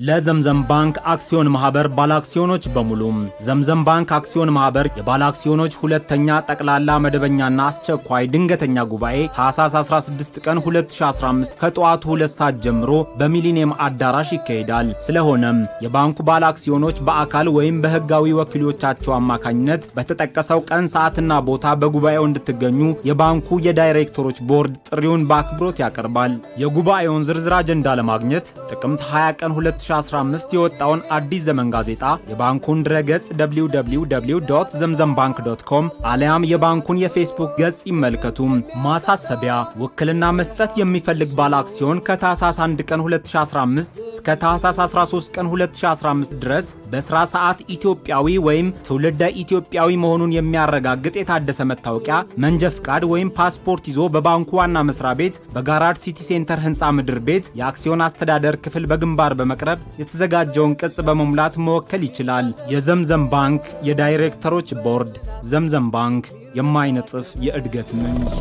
ለዘምዘም ባንክ አክሲዮን ማህበር ባለአክሲዮኖች በሙሉ ዘምዘም ባንክ አክሲዮን ማህበር የባለአክሲዮኖች ሁለተኛ ጠቅላላ መደበኛና አስቸኳይ ድንገተኛ ጉባኤ ታህሳስ 16 ቀን 2015 ከጠዋቱ 2 ሰዓት ጀምሮ በሚሊኒየም አዳራሽ ይካሄዳል። ስለሆነም የባንኩ ባለአክሲዮኖች በአካል ወይም በህጋዊ ወኪሎቻቸው አማካኝነት በተጠቀሰው ቀን ሰዓትና ቦታ በጉባኤው እንድትገኙ የባንኩ የዳይሬክተሮች ቦርድ ጥሪውን በአክብሮት ያቀርባል። የጉባኤውን ዝርዝር አጀንዳ ለማግኘት ጥቅምት 20 ቀን 2015 የወጣውን አዲስ ዘመን ጋዜጣ የባንኩን ድረገጽ www ዘምዘም ባንክ ዶት ኮም አሊያም የባንኩን የፌስቡክ ገጽ ይመልከቱ። ማሳሰቢያ፣ ውክልና መስጠት የሚፈልግ ባለ አክሲዮን ከታህሳስ 1 ቀን 2015 እስከ ታህሳስ 13 ቀን 2015 ድረስ በስራ ሰዓት ኢትዮጵያዊ ወይም ትውልደ ኢትዮጵያዊ መሆኑን የሚያረጋግጥ የታደሰ መታወቂያ፣ መንጃ ፍቃድ ወይም ፓስፖርት ይዞ በባንኩ ዋና መስሪያ ቤት በጋራድ ሲቲ ሴንተር ህንፃ ምድር ቤት የአክሲዮን አስተዳደር ክፍል በግንባር በመቅረብ የተዘጋጀውን ቅጽ በመሙላት መወከል ይችላል። የዘምዘም ባንክ የዳይሬክተሮች ቦርድ። ዘምዘም ባንክ የማይነጥፍ የእድገት ምንጭ።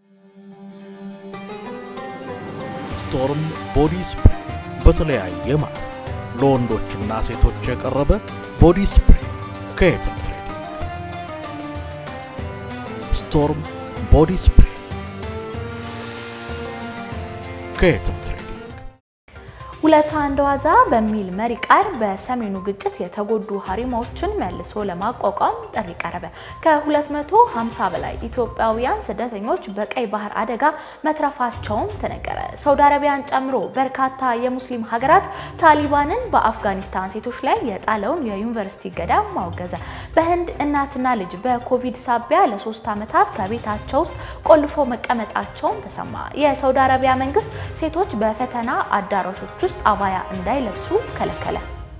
ስቶርም ቦዲ ስፕሬይ በተለያየ ማለት ለወንዶችና ሴቶች የቀረበ ቦዲ ስፕሬይ ከየትም ትሬዲንግ። ስቶርም ቦዲ ስፕሬይ ከየትም ትሬዲንግ። ሁለት አንድ ዋዛ በሚል መሪ ቃል በሰሜኑ ግጭት የተጎዱ ሀሪማዎችን መልሶ ለማቋቋም ጥሪ ቀረበ። ከ250 በላይ ኢትዮጵያውያን ስደተኞች በቀይ ባህር አደጋ መትረፋቸውም ተነገረ። ሳውዲ አረቢያን ጨምሮ በርካታ የሙስሊም ሀገራት ታሊባንን በአፍጋኒስታን ሴቶች ላይ የጣለውን የዩኒቨርሲቲ ገዳ ማወገዘ። በህንድ እናትና ልጅ በኮቪድ ሳቢያ ለሶስት ዓመታት ከቤታቸው ውስጥ ቆልፎ መቀመጣቸውን ተሰማ። የሳውዲ አረቢያ መንግስት ሴቶች በፈተና አዳራሾች ውስጥ አባያ እንዳይለብሱ ከለከለ።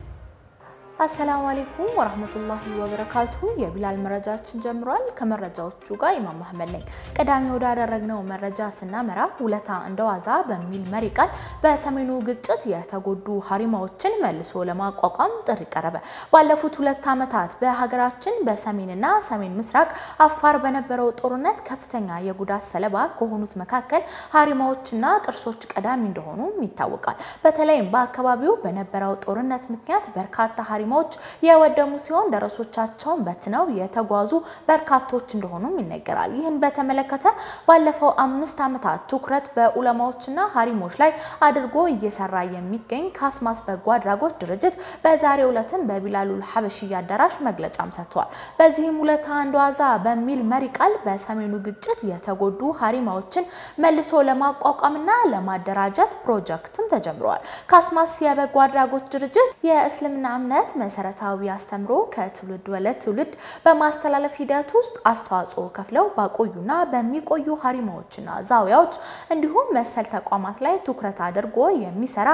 አሰላሙ አሌይኩም ወራህመቱላሂ ወበረካቱ። የቢላል መረጃችን ጀምሯል። ከመረጃዎቹ ጋር ኢማም መሐመድ ነኝ። ቀዳሚ ወዳደረግነው መረጃ ስናመራ ውለታ እንደዋዛ በሚል መሪ ቃል በሰሜኑ ግጭት የተጎዱ ሀሪማዎችን መልሶ ለማቋቋም ጥሪ ቀረበ። ባለፉት ሁለት ዓመታት በሀገራችን በሰሜንና ሰሜን ምስራቅ አፋር በነበረው ጦርነት ከፍተኛ የጉዳት ሰለባ ከሆኑት መካከል ሀሪማዎችና ቅርሶች ቀዳሚ እንደሆኑም ይታወቃል። በተለይም በአካባቢው በነበረው ጦርነት ምክንያት በርካታ ሀሪማዎች የወደሙ ሲሆን ደረሶቻቸውን በትነው የተጓዙ በርካቶች እንደሆኑም ይነገራል። ይህን በተመለከተ ባለፈው አምስት ዓመታት ትኩረት በኡለማዎችና ሀሪሞች ላይ አድርጎ እየሰራ የሚገኝ ካስማስ በጎ አድራጎት ድርጅት በዛሬው ዕለትም በቢላሉል ሀበሽያ አዳራሽ መግለጫም ሰጥቷል። በዚህም ውለታ አንድ ዋዛ በሚል መሪ ቃል በሰሜኑ ግጭት የተጎዱ ሀሪማዎችን መልሶ ለማቋቋምና ለማደራጀት ፕሮጀክትም ተጀምረዋል። ካስማስ የበጎ አድራጎት ድርጅት የእስልምና እምነት መሰረታዊ አስተምሮ ከትውልድ ወደ ትውልድ በማስተላለፍ ሂደት ውስጥ አስተዋጽኦ ከፍለው ባቆዩና በሚቆዩ ሀሪማዎችና ዛውያዎች እንዲሁም መሰል ተቋማት ላይ ትኩረት አድርጎ የሚሰራ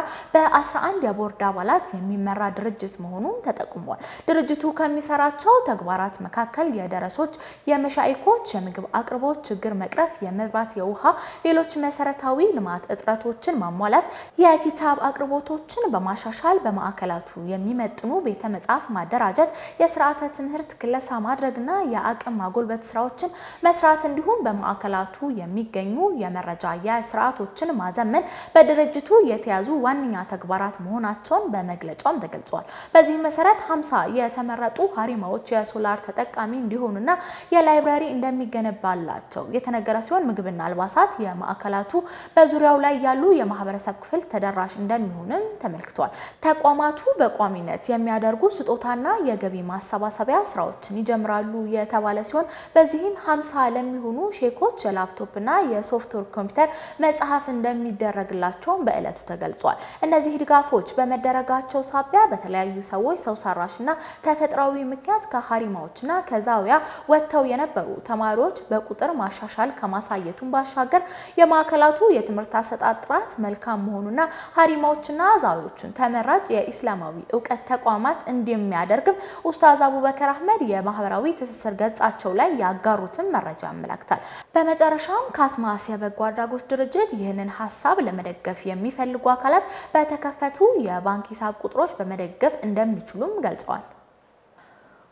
በ11 የቦርድ አባላት የሚመራ ድርጅት መሆኑን ተጠቁሟል። ድርጅቱ ከሚሰራቸው ተግባራት መካከል የደረሶች፣ የመሻይኮች የምግብ አቅርቦት ችግር መቅረፍ፣ የመብራት፣ የውሃ፣ ሌሎች መሰረታዊ ልማት እጥረቶችን ማሟላት፣ የኪታብ አቅርቦቶችን በማሻሻል በማዕከላቱ የሚመጥኑ ቤተ መጻሕፍት ማደራጀት፣ የስርዓተ ትምህርት ክለሳ ማድረግና የአቅም ማጎልበት ስራዎችን መስራት እንዲሁም በማዕከላቱ የሚገኙ የመረጃ የስርዓቶችን ማዘመን በድርጅቱ የተያዙ ዋነኛ ተግባራት መሆናቸውን በመግለጫውም ተገልጿል። በዚህ መሰረት 50 የተመረጡ ሀሪማዎች የሶላር ተጠቃሚ እንዲሆኑና የላይብራሪ እንደሚገነባላቸው የተነገረ ሲሆን ምግብና አልባሳት የማዕከላቱ በዙሪያው ላይ ያሉ የማህበረሰብ ክፍል ተደራሽ እንደሚሆንም ተመልክቷል። ተቋማቱ በቋሚነት የሚያደርጉ ስጦታና የገቢ ማሰባሰቢያ ስራዎችን ይጀምራሉ የተባለ ሲሆን በዚህም 50 ለሚሆኑ ሼኮች የላፕቶፕና የሶፍትዌር ኮምፒውተር መጽሐፍ እንደሚደረግላቸውም በዕለቱ ተገልጿል። እነዚህ ድጋፎች በመደረጋቸው ሳቢያ በተለያዩ ሰዎች ሰው ሰራሽና ተፈጥሯዊ ምክንያት ከሀሪማዎችና ከዛውያ ወጥተው የነበሩ ተማሪዎች በቁጥር ማሻሻል ከማሳየቱን ባሻገር የማዕከላቱ የትምህርት አሰጣጥ ጥራት መልካም መሆኑና ሀሪማዎችና ዛውዮቹን ተመራጭ የኢስላማዊ እውቀት ተቋማት እንደሚያደርግም ኡስታዝ አቡበከር አህመድ የማህበራዊ ትስስር ገጻቸው ላይ ያጋሩትን መረጃ ያመላክታል። በመጨረሻም ካስማስ የበጎ አድራጎት ድርጅት ይህንን ሀሳብ ለመደገፍ የሚፈልጉ አካላት በተከፈቱ የባንክ ሂሳብ ቁጥሮች በመደገፍ እንደሚችሉም ገልጸዋል።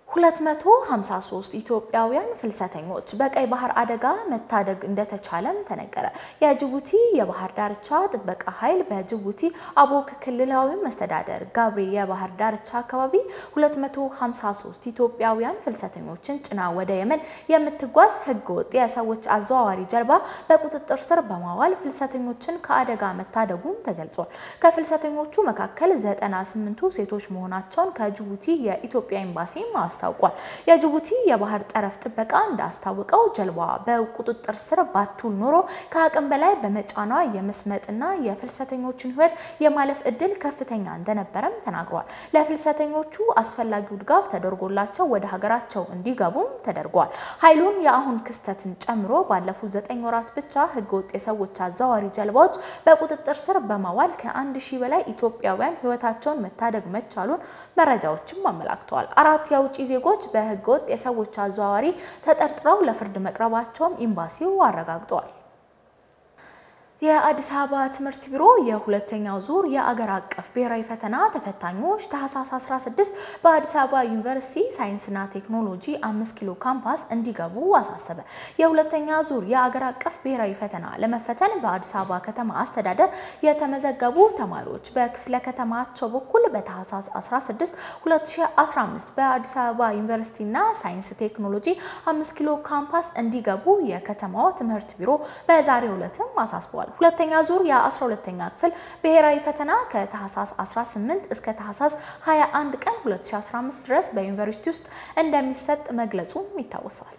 253 ኢትዮጵያውያን ፍልሰተኞች በቀይ ባህር አደጋ መታደግ እንደተቻለም ተነገረ። የጅቡቲ የባህር ዳርቻ ጥበቃ ኃይል በጅቡቲ አቦክ ክልላዊ መስተዳደር ጋብሪ የባህር ዳርቻ አካባቢ 253 ኢትዮጵያውያን ፍልሰተኞችን ጭና ወደ የመን የምትጓዝ ህገወጥ የሰዎች አዘዋዋሪ ጀልባ በቁጥጥር ስር በማዋል ፍልሰተኞችን ከአደጋ መታደጉም ተገልጿል። ከፍልሰተኞቹ መካከል 98ቱ ሴቶች መሆናቸውን ከጅቡቲ የኢትዮጵያ ኤምባሲ አስታውቋል። የጅቡቲ የባህር ጠረፍ ጥበቃ እንዳስታወቀው ጀልባዋ በቁጥጥር ስር ባትውል ኖሮ ከአቅም በላይ በመጫኗ የመስመጥና የፍልሰተኞችን ህይወት የማለፍ እድል ከፍተኛ እንደነበረም ተናግሯል። ለፍልሰተኞቹ አስፈላጊው ድጋፍ ተደርጎላቸው ወደ ሀገራቸው እንዲገቡም ተደርጓል። ኃይሉን የአሁን ክስተትን ጨምሮ ባለፉት ዘጠኝ ወራት ብቻ ህገወጥ የሰዎች አዘዋዋሪ ጀልባዎች በቁጥጥር ስር በማዋል ከአንድ ሺህ በላይ ኢትዮጵያውያን ህይወታቸውን መታደግ መቻሉን መረጃዎችም አመላክተዋል። አራት የውጭ ዜጎች በህገወጥ የሰዎች አዘዋዋሪ ተጠርጥረው ለፍርድ መቅረባቸውም ኤምባሲው አረጋግጧል። የአዲስ አበባ ትምህርት ቢሮ የሁለተኛው ዙር የአገር አቀፍ ብሔራዊ ፈተና ተፈታኞች ታህሳስ 16 በአዲስ አበባ ዩኒቨርሲቲ ሳይንስና ቴክኖሎጂ አምስት ኪሎ ካምፓስ እንዲገቡ አሳሰበ። የሁለተኛ ዙር የአገር አቀፍ ብሔራዊ ፈተና ለመፈተን በአዲስ አበባ ከተማ አስተዳደር የተመዘገቡ ተማሪዎች በክፍለ ከተማቸው በኩል በታህሳስ 16 2015 በአዲስ አበባ ዩኒቨርሲቲና ሳይንስ ቴክኖሎጂ አምስት ኪሎ ካምፓስ እንዲገቡ የከተማው ትምህርት ቢሮ በዛሬው ዕለትም አሳስበዋል። ሁለተኛ ዙር የ12ኛ ክፍል ብሔራዊ ፈተና ከታህሳስ 18 እስከ ታህሳስ 21 ቀን 2015 ድረስ በዩኒቨርሲቲ ውስጥ እንደሚሰጥ መግለጹም ይታወሳል።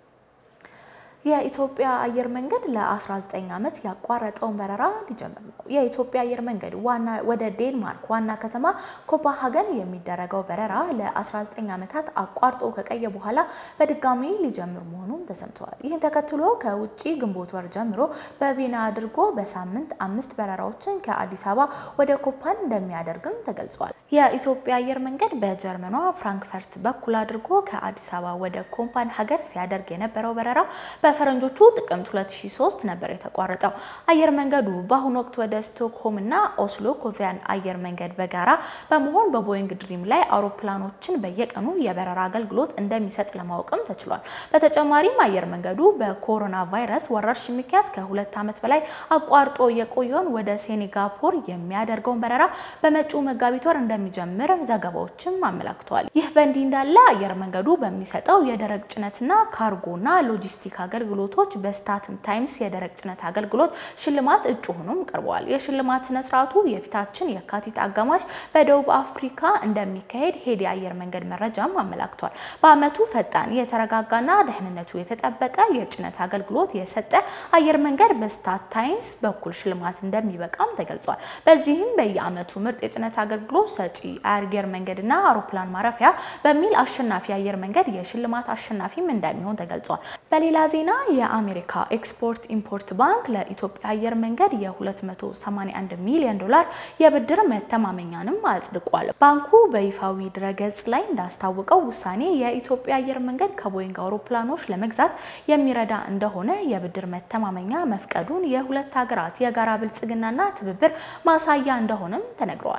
የኢትዮጵያ አየር መንገድ ለ19 ዓመት ያቋረጠውን በረራ ሊጀምር ነው። የኢትዮጵያ አየር መንገድ ዋና ወደ ዴንማርክ ዋና ከተማ ኮፓሃገን የሚደረገው በረራ ለ19 ዓመታት አቋርጦ ከቀየ በኋላ በድጋሚ ሊጀምር መሆኑን ተሰምተዋል። ይህን ተከትሎ ከውጭ ግንቦት ወር ጀምሮ በቪና አድርጎ በሳምንት አምስት በረራዎችን ከአዲስ አበባ ወደ ኮፓን እንደሚያደርግም ተገልጿል። የኢትዮጵያ አየር መንገድ በጀርመኗ ፍራንክፈርት በኩል አድርጎ ከአዲስ አበባ ወደ ኮምፓን ሀገር ሲያደርግ የነበረው በረራ በፈረንጆቹ ጥቅምት 2003 ነበር የተቋረጠው። አየር መንገዱ በአሁኑ ወቅት ወደ ስቶክሆም እና ኦስሎ ኮቪያን አየር መንገድ በጋራ በመሆን በቦይንግ ድሪም ላይ አውሮፕላኖችን በየቀኑ የበረራ አገልግሎት እንደሚሰጥ ለማወቅም ተችሏል። በተጨማሪም አየር መንገዱ በኮሮና ቫይረስ ወረርሽኝ ምክንያት ከሁለት ዓመት በላይ አቋርጦ የቆየውን ወደ ሴኔጋፖር የሚያደርገውን በረራ በመጪው መጋቢት ወር እንደሚጀምር ዘገባዎችም አመላክተዋል። ይህ በእንዲህ እንዳለ አየር መንገዱ በሚሰጠው የደረቅ ጭነትና ካርጎና ሎጂስቲክ አገልግሎቶች በስታትም ታይምስ የደረቅ ጭነት አገልግሎት ሽልማት እጩ ሆኖም ቀርበዋል። የሽልማት ስነ ስርዓቱ የፊታችን የካቲት አጋማሽ በደቡብ አፍሪካ እንደሚካሄድ ሄድ የአየር መንገድ መረጃም አመላክቷል። በዓመቱ ፈጣን የተረጋጋና ደህንነቱ የተጠበቀ የጭነት አገልግሎት የሰጠ አየር መንገድ በስታት ታይምስ በኩል ሽልማት እንደሚበቃም ተገልጿል። በዚህም በየዓመቱ ምርጥ የጭነት አገልግሎት ሰጪ አየር መንገድና አውሮፕላን ማረፊያ በሚል አሸናፊ አየር መንገድ የሽልማት አሸናፊም እንደሚሆን ተገልጿል። በሌላ ዜና የአሜሪካ ኤክስፖርት ኢምፖርት ባንክ ለኢትዮጵያ አየር መንገድ የ281 ሚሊዮን ዶላር የብድር መተማመኛንም አጽድቋል። ባንኩ በይፋዊ ድረገጽ ላይ እንዳስታወቀው ውሳኔ የኢትዮጵያ አየር መንገድ ከቦይንግ አውሮፕላኖች ለመግዛት የሚረዳ እንደሆነ የብድር መተማመኛ መፍቀዱን የሁለት ሀገራት የጋራ ብልጽግናና ትብብር ማሳያ እንደሆነም ተነግረዋል።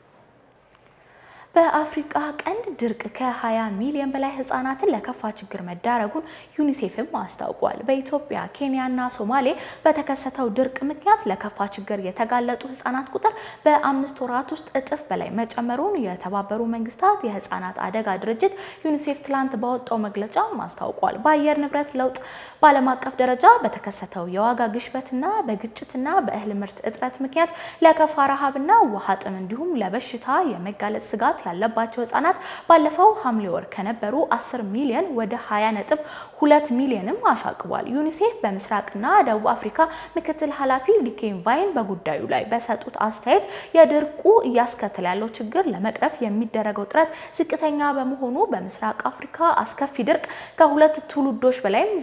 በአፍሪቃ ቀንድ ድርቅ ከ20 ሚሊዮን በላይ ህጻናትን ለከፋ ችግር መዳረጉን ዩኒሴፍም አስታውቋል። በኢትዮጵያ፣ ኬንያና ሶማሌ በተከሰተው ድርቅ ምክንያት ለከፋ ችግር የተጋለጡ ህጻናት ቁጥር በአምስት ወራት ውስጥ እጥፍ በላይ መጨመሩን የተባበሩ መንግስታት የህጻናት አደጋ ድርጅት ዩኒሴፍ ትላንት ባወጣው መግለጫ አስታውቋል። በአየር ንብረት ለውጥ በዓለም አቀፍ ደረጃ በተከሰተው የዋጋ ግሽበትና በግጭትና በእህል ምርት እጥረት ምክንያት ለከፋ ረሃብና ውሃ ጥም እንዲሁም ለበሽታ የመጋለጥ ስጋት ያለባቸው ህጻናት ባለፈው ሐምሌ ወር ከነበሩ 10 ሚሊዮን ወደ 20 ነጥብ 2 ሚሊዮንም አሻቅቧል። ዩኒሴፍ በምስራቅና ደቡብ አፍሪካ ምክትል ኃላፊ ሊኬን ቫይን በጉዳዩ ላይ በሰጡት አስተያየት የድርቁ እያስከተለ ያለው ችግር ለመቅረፍ የሚደረገው ጥረት ዝቅተኛ በመሆኑ በምስራቅ አፍሪካ አስከፊ ድርቅ ከሁለት ትውልዶች በላይም ዘልቋል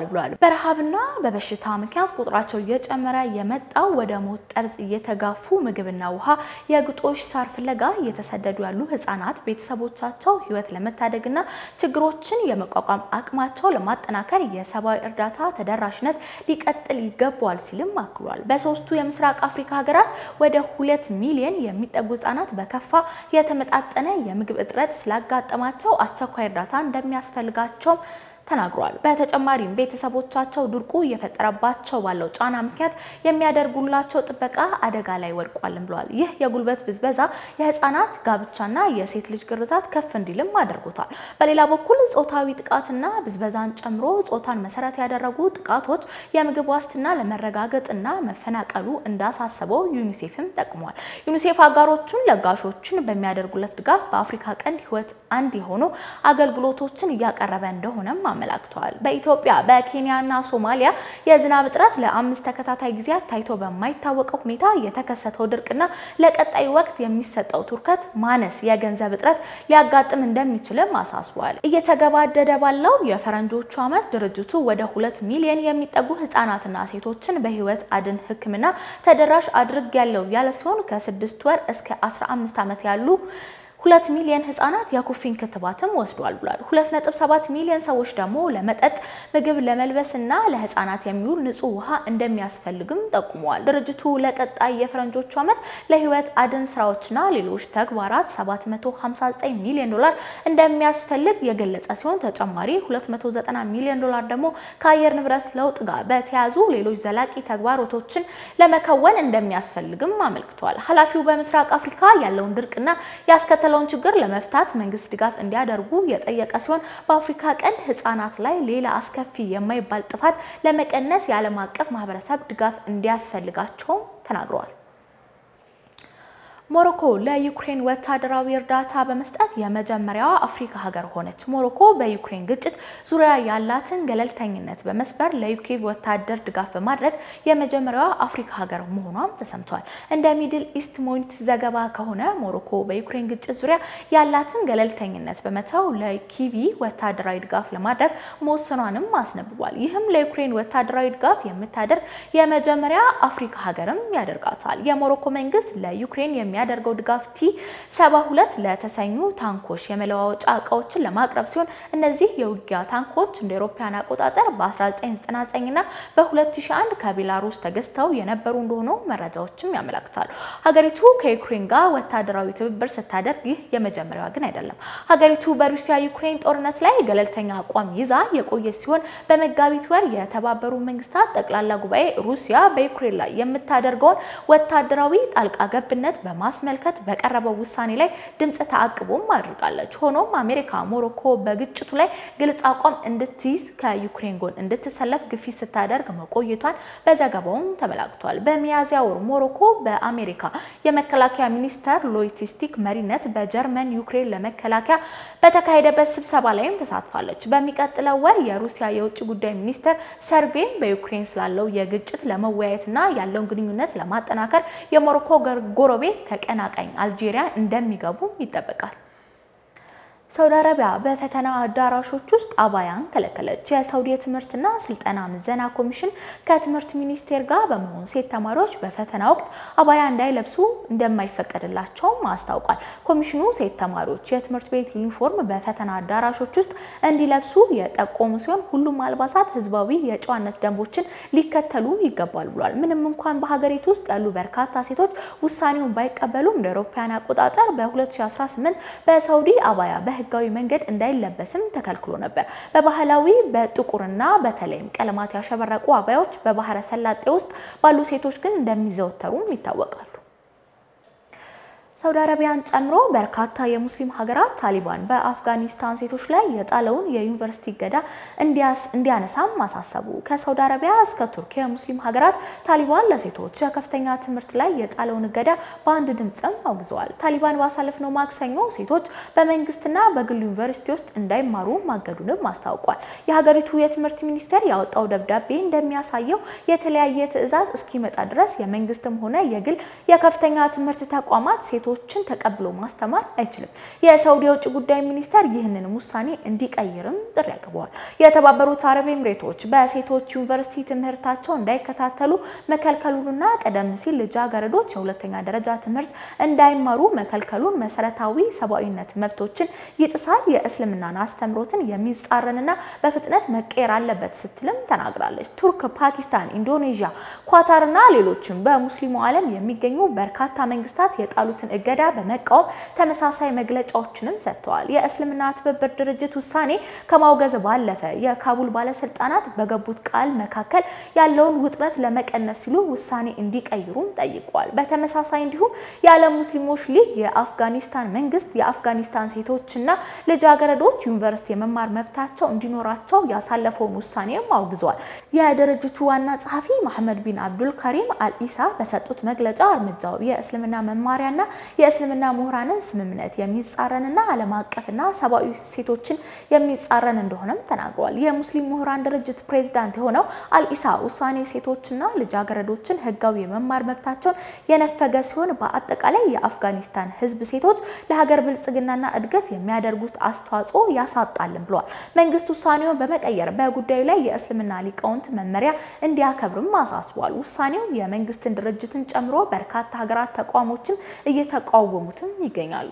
ብሏል። በረሃብና በበሽታ ምክንያት ቁጥራቸው እየጨመረ የመጣው ወደ ሞት ጠርዝ እየተጋፉ ምግብና ውሃ፣ የግጦሽ ሳር ፍለጋ እየተሰደዱ ያሉ ህጻናት ቤተሰቦቻቸው ህይወት ለመታደግና ችግሮችን የመቋቋም አቅማቸው ለማጠናከር የሰብአዊ እርዳታ ተደራሽነት ሊቀጥል ይገባዋል ሲልም አክሏል። በሶስቱ የምስራቅ አፍሪካ ሀገራት ወደ ሁለት ሚሊዮን የሚጠጉ ህጻናት በከፋ የተመጣጠነ የምግብ እጥረት ስላጋጠማቸው አስቸኳይ እርዳታ እንደሚያስፈልጋቸው ተናግሯል። በተጨማሪም ቤተሰቦቻቸው ድርቁ እየፈጠረባቸው ባለው ጫና ምክንያት የሚያደርጉላቸው ጥበቃ አደጋ ላይ ወድቋልም ብለዋል። ይህ የጉልበት ብዝበዛ የህፃናት ጋብቻና የሴት ልጅ ግርዛት ከፍ እንዲልም አድርጎታል። በሌላ በኩል ጾታዊ ጥቃትና ብዝበዛን ጨምሮ ጾታን መሰረት ያደረጉ ጥቃቶች የምግብ ዋስትና ለመረጋገጥና መፈናቀሉ እንዳሳሰበው ዩኒሴፍም ጠቅሟል። ዩኒሴፍ አጋሮቹን ለጋሾችን በሚያደርጉለት ድጋፍ በአፍሪካ ቀንድ ህይወት አንድ የሆኑ አገልግሎቶችን እያቀረበ እንደሆነም አመላክተዋል። በኢትዮጵያ በኬንያና ሶማሊያ የዝናብ እጥረት ለአምስት ተከታታይ ጊዜያት ታይቶ በማይታወቀው ሁኔታ የተከሰተው ድርቅና ለቀጣይ ወቅት የሚሰጠው ትኩረት ማነስ የገንዘብ እጥረት ሊያጋጥም እንደሚችልም አሳስቧል። እየተገባደደ ባለው የፈረንጆቹ ዓመት ድርጅቱ ወደ ሁለት ሚሊዮን የሚጠጉ ህጻናትና ሴቶችን በህይወት አድን ሕክምና ተደራሽ አድርግ ያለው ያለ ሲሆን ከስድስት ወር እስከ 15 ዓመት ያሉ ሁለት ሚሊዮን ህጻናት የኩፍኝ ክትባትም ወስዷል ብሏል። 2.7 ሚሊዮን ሰዎች ደግሞ ለመጠጥ ምግብ፣ ለመልበስና ለህጻናት የሚውል ንጹህ ውሃ እንደሚያስፈልግም ጠቁመዋል። ድርጅቱ ለቀጣይ የፈረንጆቹ ዓመት ለህይወት አድን ስራዎችና ሌሎች ተግባራት 759 ሚሊዮን ዶላር እንደሚያስፈልግ የገለጸ ሲሆን ተጨማሪ 290 ሚሊዮን ዶላር ደግሞ ከአየር ንብረት ለውጥ ጋር በተያያዙ ሌሎች ዘላቂ ተግባራቶችን ለመከወን እንደሚያስፈልግም አመልክቷል። ኃላፊው በምስራቅ አፍሪካ ያለውን ድርቅና ያስከተለ ያለውን ችግር ለመፍታት መንግስት ድጋፍ እንዲያደርጉ የጠየቀ ሲሆን በአፍሪካ ቀንድ ህጻናት ላይ ሌላ አስከፊ የማይባል ጥፋት ለመቀነስ የዓለም አቀፍ ማህበረሰብ ድጋፍ እንዲያስፈልጋቸውም ተናግረዋል። ሞሮኮ ለዩክሬን ወታደራዊ እርዳታ በመስጠት የመጀመሪያዋ አፍሪካ ሀገር ሆነች። ሞሮኮ በዩክሬን ግጭት ዙሪያ ያላትን ገለልተኝነት በመስበር ለዩኬቭ ወታደር ድጋፍ በማድረግ የመጀመሪያዋ አፍሪካ ሀገር መሆኗም ተሰምቷል። እንደ ሚድል ኢስት ሞኒት ዘገባ ከሆነ ሞሮኮ በዩክሬን ግጭት ዙሪያ ያላትን ገለልተኝነት በመተው ለኪቪ ወታደራዊ ድጋፍ ለማድረግ መወሰኗንም አስነብቧል። ይህም ለዩክሬን ወታደራዊ ድጋፍ የምታደርግ የመጀመሪያ አፍሪካ ሀገርም ያደርጋታል። የሞሮኮ መንግስት ለዩክሬን የሚ የሚያደርገው ድጋፍ ቲ 72 ለተሰኙ ታንኮች የመለዋወጫ እቃዎችን ለማቅረብ ሲሆን እነዚህ የውጊያ ታንኮች እንደ አውሮፓውያን አቆጣጠር በ1999 እና በ2001 ከቤላሩስ ተገዝተው የነበሩ እንደሆኑ መረጃዎችም ያመለክታሉ። ሀገሪቱ ከዩክሬን ጋር ወታደራዊ ትብብር ስታደርግ ይህ የመጀመሪያዋ ግን አይደለም። ሀገሪቱ በሩሲያ ዩክሬን ጦርነት ላይ ገለልተኛ አቋም ይዛ የቆየች ሲሆን በመጋቢት ወር የተባበሩ መንግስታት ጠቅላላ ጉባኤ ሩሲያ በዩክሬን ላይ የምታደርገውን ወታደራዊ ጣልቃ ገብነት በማ ማስመልከት በቀረበው ውሳኔ ላይ ድምፅ ተአቅቦም አድርጋለች። ሆኖም አሜሪካ ሞሮኮ በግጭቱ ላይ ግልጽ አቋም እንድትይዝ ከዩክሬን ጎን እንድትሰለፍ ግፊት ስታደርግ መቆየቷን በዘገባውም ተመላክቷል። በሚያዝያ ወር ሞሮኮ በአሜሪካ የመከላከያ ሚኒስተር ሎጂስቲክ መሪነት በጀርመን ዩክሬን ለመከላከያ በተካሄደበት ስብሰባ ላይም ተሳትፋለች። በሚቀጥለው ወር የሩሲያ የውጭ ጉዳይ ሚኒስተር ሰርቬን በዩክሬን ስላለው የግጭት ለመወያየትና ያለውን ግንኙነት ለማጠናከር የሞሮኮ ጎረቤት ተቀናቃኝ አልጄሪያ እንደሚገቡ ይጠበቃል። ሳውዲ አረቢያ በፈተና አዳራሾች ውስጥ አባያን ከለከለች። የሳውዲ የትምህርትና ስልጠና ምዘና ኮሚሽን ከትምህርት ሚኒስቴር ጋር በመሆን ሴት ተማሪዎች በፈተና ወቅት አባያ እንዳይለብሱ እንደማይፈቀድላቸውም አስታውቋል። ኮሚሽኑ ሴት ተማሪዎች የትምህርት ቤት ዩኒፎርም በፈተና አዳራሾች ውስጥ እንዲለብሱ የጠቆሙ ሲሆን ሁሉም አልባሳት ህዝባዊ የጨዋነት ደንቦችን ሊከተሉ ይገባል ብሏል። ምንም እንኳን በሀገሪቱ ውስጥ ያሉ በርካታ ሴቶች ውሳኔውን ባይቀበሉም እንደ አውሮፓውያን አቆጣጠር በ2018 በሳውዲ አባያ በህጋዊ መንገድ እንዳይለበስም ተከልክሎ ነበር። በባህላዊ በጥቁርና በተለይም ቀለማት ያሸበረቁ አባያዎች በባህረ ሰላጤ ውስጥ ባሉ ሴቶች ግን እንደሚዘወተሩም ይታወቃሉ። ሳውዲ አረቢያን ጨምሮ በርካታ የሙስሊም ሀገራት ታሊባን በአፍጋኒስታን ሴቶች ላይ የጣለውን የዩኒቨርሲቲ እገዳ እንዲያነሳም አሳሰቡ። ከሳውዲ አረቢያ እስከ ቱርክ የሙስሊም ሀገራት ታሊባን ለሴቶች የከፍተኛ ትምህርት ላይ የጣለውን እገዳ በአንድ ድምፅም አውግዘዋል። ታሊባን ባሳለፍነው ማክሰኞ ሴቶች በመንግስትና በግል ዩኒቨርሲቲ ውስጥ እንዳይማሩ ማገዱንም አስታውቋል። የሀገሪቱ የትምህርት ሚኒስቴር ያወጣው ደብዳቤ እንደሚያሳየው የተለያየ ትዕዛዝ እስኪመጣ ድረስ የመንግስትም ሆነ የግል የከፍተኛ ትምህርት ተቋማት ሴቶች ሴቶችን ተቀብሎ ማስተማር አይችልም። የሳውዲ የውጭ ጉዳይ ሚኒስተር ይህንን ውሳኔ እንዲቀይርም ጥሪ አቅርበዋል። የተባበሩት አረብ ኤምሬቶች በሴቶች ዩኒቨርሲቲ ትምህርታቸው እንዳይከታተሉ መከልከሉንና ቀደም ሲል ልጃገረዶች የሁለተኛ ደረጃ ትምህርት እንዳይማሩ መከልከሉን መሰረታዊ ሰብአዊነት መብቶችን ይጥሳል፣ የእስልምናን አስተምሮትን የሚጻረንና በፍጥነት መቀየር አለበት ስትልም ተናግራለች። ቱርክ፣ ፓኪስታን፣ ኢንዶኔዥያ፣ ኳታርና ሌሎችም በሙስሊሙ ዓለም የሚገኙ በርካታ መንግስታት የጣሉትን እገዳ በመቃወም ተመሳሳይ መግለጫዎችንም ሰጥተዋል። የእስልምና ትብብር ድርጅት ውሳኔ ከማውገዝ ባለፈ የካቡል ባለስልጣናት በገቡት ቃል መካከል ያለውን ውጥረት ለመቀነስ ሲሉ ውሳኔ እንዲቀይሩም ጠይቋል። በተመሳሳይ እንዲሁም የዓለም ሙስሊሞች ሊግ የአፍጋኒስታን መንግስት የአፍጋኒስታን ሴቶችና ልጃገረዶች ዩኒቨርሲቲ የመማር መብታቸው እንዲኖራቸው ያሳለፈውን ውሳኔም አውግዟል። የድርጅቱ ዋና ጸሐፊ መሐመድ ቢን አብዱል ከሪም አልኢሳ በሰጡት መግለጫ እርምጃው የእስልምና መማሪያና የእስልምና ምሁራንን ስምምነት የሚጻረንና ዓለም አቀፍና ሰብአዊ ሴቶችን የሚጻረን እንደሆነም ተናግረዋል። የሙስሊም ምሁራን ድርጅት ፕሬዚዳንት የሆነው አልኢሳ ውሳኔ ሴቶችና ልጃገረዶችን ህጋዊ የመማር መብታቸውን የነፈገ ሲሆን በአጠቃላይ የአፍጋኒስታን ህዝብ ሴቶች ለሀገር ብልጽግናና እድገት የሚያደርጉት አስተዋጽኦ ያሳጣልን ብለዋል። መንግስት ውሳኔውን በመቀየር በጉዳዩ ላይ የእስልምና ሊቃውንት መመሪያ እንዲያከብርም አሳስቧል። ውሳኔው የመንግስትን ድርጅትን ጨምሮ በርካታ ሀገራት ተቋሞችም እየተቃወሙትም ይገኛሉ።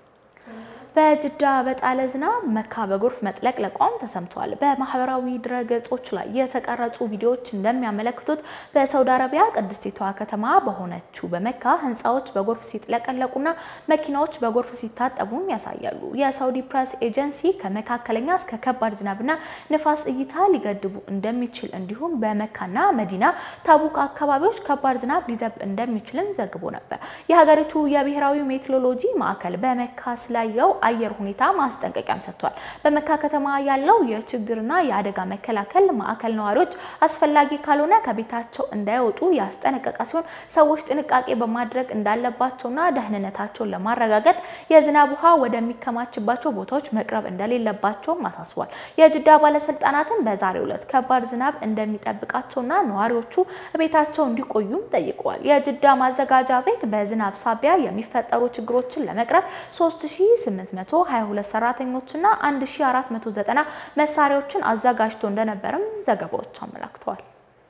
በጅዳ በጣለ ዝናብ መካ በጎርፍ መጥለቅለቋም ተሰምቷል። በማህበራዊ ድረገጾች ላይ የተቀረጹ ቪዲዮዎች እንደሚያመለክቱት በሳውዲ አረቢያ ቅድስቲቷ ከተማ በሆነችው በመካ ህንፃዎች በጎርፍ ሲጥለቀለቁና መኪናዎች በጎርፍ ሲታጠቡም ያሳያሉ። የሳውዲ ፕሬስ ኤጀንሲ ከመካከለኛ እስከ ከባድ ዝናብና ንፋስ እይታ ሊገድቡ እንደሚችል እንዲሁም በመካና መዲና ታቡቅ አካባቢዎች ከባድ ዝናብ ሊዘብ እንደሚችልም ዘግቦ ነበር። የሀገሪቱ የብሔራዊ ሜትሮሎጂ ማዕከል በመካ ስላየው አየር ሁኔታ ማስጠንቀቂያም ሰጥቷል። በመካ ከተማ ያለው የችግርና የአደጋ መከላከል ማዕከል ነዋሪዎች አስፈላጊ ካልሆነ ከቤታቸው እንዳይወጡ ያስጠነቀቀ ሲሆን ሰዎች ጥንቃቄ በማድረግ እንዳለባቸውና ደህንነታቸውን ለማረጋገጥ የዝናብ ውሃ ወደሚከማችባቸው ቦታዎች መቅረብ እንደሌለባቸውም አሳስቧል። የጅዳ ባለስልጣናትን በዛሬው ዕለት ከባድ ዝናብ እንደሚጠብቃቸውና ነዋሪዎቹ ቤታቸው እንዲቆዩም ጠይቀዋል። የጅዳ ማዘጋጃ ቤት በዝናብ ሳቢያ የሚፈጠሩ ችግሮችን ለመቅረብ 3800 822 ሰራተኞችና 1490 መሳሪያዎችን አዘጋጅቶ እንደነበርም ዘገባዎች አመላክተዋል።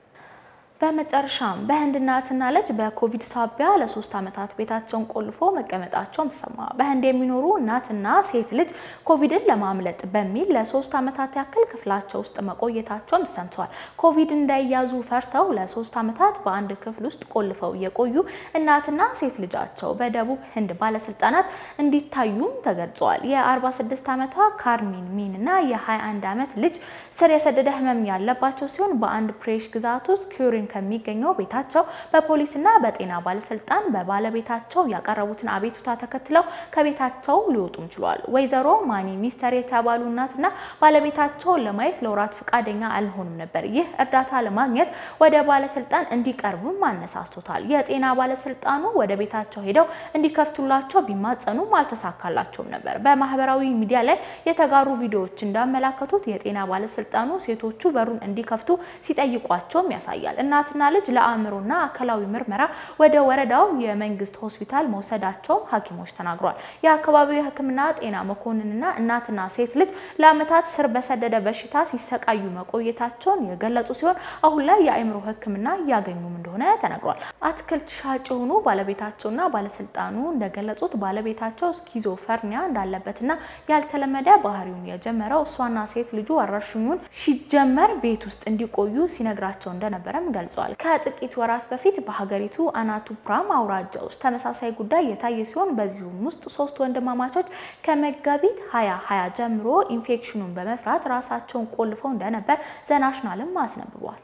በመጨረሻም በህንድ እናትና ልጅ በኮቪድ ሳቢያ ለሶስት ዓመታት ቤታቸውን ቆልፎ መቀመጣቸውን ተሰማ። በህንድ የሚኖሩ እናትና ሴት ልጅ ኮቪድን ለማምለጥ በሚል ለሶስት ዓመታት ያክል ክፍላቸው ውስጥ መቆየታቸውን ተሰምተዋል። ኮቪድ እንዳይያዙ ፈርተው ለሶስት ዓመታት በአንድ ክፍል ውስጥ ቆልፈው የቆዩ እናትና ሴት ልጃቸው በደቡብ ህንድ ባለስልጣናት እንዲታዩም ተገልጸዋል። የ46 ዓመቷ ካርሚን ሚን እና የ21 ዓመት ልጅ ስር የሰደደ ህመም ያለባቸው ሲሆን በአንድ ፕሬሽ ግዛት ውስጥ ኪሪን ከሚገኘው ቤታቸው በፖሊስና በጤና ባለስልጣን በባለቤታቸው ያቀረቡትን አቤቱታ ተከትለው ከቤታቸው ሊወጡም ችሏል። ወይዘሮ ማኒ ሚስተር የተባሉ እናትና ባለቤታቸውን ለማየት ለወራት ፈቃደኛ አልሆኑም ነበር። ይህ እርዳታ ለማግኘት ወደ ባለስልጣን እንዲቀርቡም አነሳስቶታል። የጤና ባለስልጣኑ ወደ ቤታቸው ሄደው እንዲከፍቱላቸው ቢማጸኑም አልተሳካላቸውም ነበር። በማህበራዊ ሚዲያ ላይ የተጋሩ ቪዲዮዎች እንዳመላከቱት የጤና ባለስልጣኑ ሴቶቹ በሩን እንዲከፍቱ ሲጠይቋቸውም ያሳያል። እናትና ልጅ ለአእምሮና አካላዊ ምርመራ ወደ ወረዳው የመንግስት ሆስፒታል መውሰዳቸውም ሐኪሞች ተናግሯል። የአካባቢው የሕክምና ጤና መኮንንና እናትና ሴት ልጅ ለዓመታት ስር በሰደደ በሽታ ሲሰቃዩ መቆየታቸውን የገለጹ ሲሆን አሁን ላይ የአእምሮ ሕክምና እያገኙም እንደሆነ ተነግሯል። አትክልት ሻጭ የሆኑ ባለቤታቸውና ባለስልጣኑ እንደገለጹት ባለቤታቸው ስኪዞፈርኒያ እንዳለበትና ያልተለመደ ባህሪውን የጀመረው እሷና ሴት ልጁ ወረርሽኙን ሲጀመር ቤት ውስጥ እንዲቆዩ ሲነግራቸው እንደነበረም ገልጸዋል። ከጥቂት ወራት በፊት በሀገሪቱ አናቱፕራም አውራጃ ውስጥ ተመሳሳይ ጉዳይ የታየ ሲሆን በዚሁም ውስጥ ሶስት ወንድማማቾች ከመጋቢት ሀያ ሀያ ጀምሮ ኢንፌክሽኑን በመፍራት ራሳቸውን ቆልፈው እንደነበር ዘናሽናልም አስነብቧል።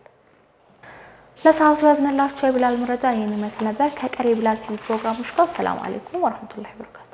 ለሰዓቱ ያዝንላቸው የቢላል መረጃ ይህን ይመስል ነበር። ከቀሪ የቢላል ቲቪ ፕሮግራሞች ጋር ሰላም አሌይኩም ወረህመቱላሂ ወበረካቱ